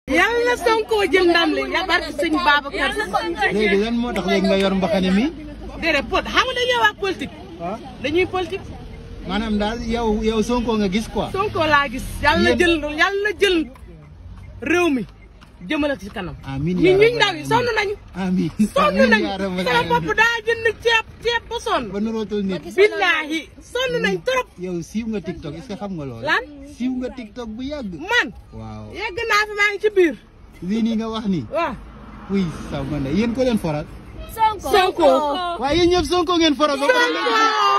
yàlla na Sonko jël ndam li ya barke sëñ Babacar léegi lan moo tax léegi nga yor mbaxane mi déedéet pot xam nga dañuy wax politique ah dañuy politique maanaam daal yow yow Sonko nga gis quoi. Sonko laa gis yàlla na Yéen- jël yàlla na jël réew mi jëmale ci kanam amiin ñi yaa ñuy rabbal ndaw yi sonn nañu amiin sonn amiin nañu yaa rabbal sama aalamiin. bopp daa jënd ceeb ceeb ba sonn ba nurootul nit. billaahi sonn nañ trop yow siiw nga TikTok est-ce que xam nga loolu. lan siiw nga TikTok bu yàgg. man waaw yegg naa fi maa ngi ci biir lii nii nga wax nii. waaw oui saw ma ne yéen ko leen foral. Sonko. Sonko waaye yéen ñëpp Sonko ngeen foral. ba pare Sonko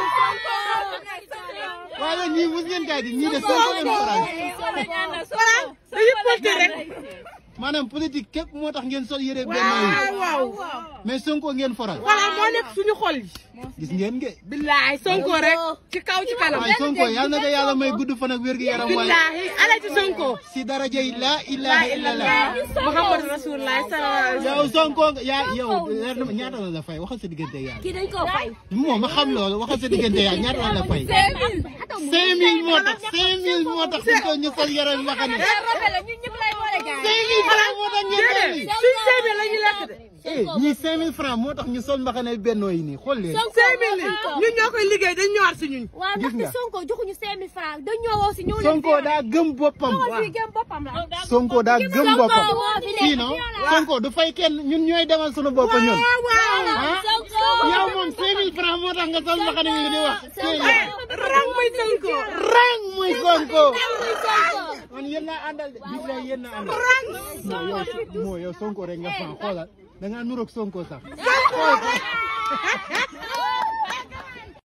waaye ñii mos ngeen kaay di ñii de Sonko ngeen foral. voilà dañuy politique rek maanaam politique képp moo tax ngeen sol yére benn waaw yi waaw mais Sonko ngeen foral. voilà moo nekk suñu xol yi gis ngeen nge. billaahi Sonko rek ci kaw ci kanam waaye Sonko yàlla na ko yàlla may gudd fan ak wér gu yaram waaye. billaahi ala ci Sonko si daraja yi laa ilaha illallah. Muhammad Rasulullah sallallahu alayhi wa sallam yow Sonko nga yaa yow leer na ma ñaata la la fay waxal sa diggante ak yàlla. kii dañ koo fay. moom ma xam loolu waxal sa diggante ak yàlla ñaata la la fay. cinq mille moo tax cinq mille moo tax suñ ko ñu sol yaram ma xam ne. ñun ñëpp lay boole gaay. cinq mille francs moo tax ñu sol déedéet lii. suñ seebe la ñu lekk de eh ñii cinq mille francs moo tax ñu sol mbaxane bennoo yi nii xool leen. cinq mille ñun ñoo koy liggéey dañ ñëwaat si ñun waaw Gis ndaxte nga. Sonko joxuñu 5000 francs dañ ñoo woo si ñëw leen Sonko daa gëm boppam. Sonko fii gëm boppam la. Sonko daa gëm boppam. moo fi nekk. fii non Sonko du fay kenn ñun ñooy demal sunu bopp ñun. ah Sonko. yow moom cinq mille francs moo tax nga sol mbaxane yi di wax. rang muy Sonko rang muy Sonko. man yéen laa àndal de billahi yéen laa àndal. non yow moo yow Sonko rek nga fan xoolal da ngaa nuroog Sonko sax.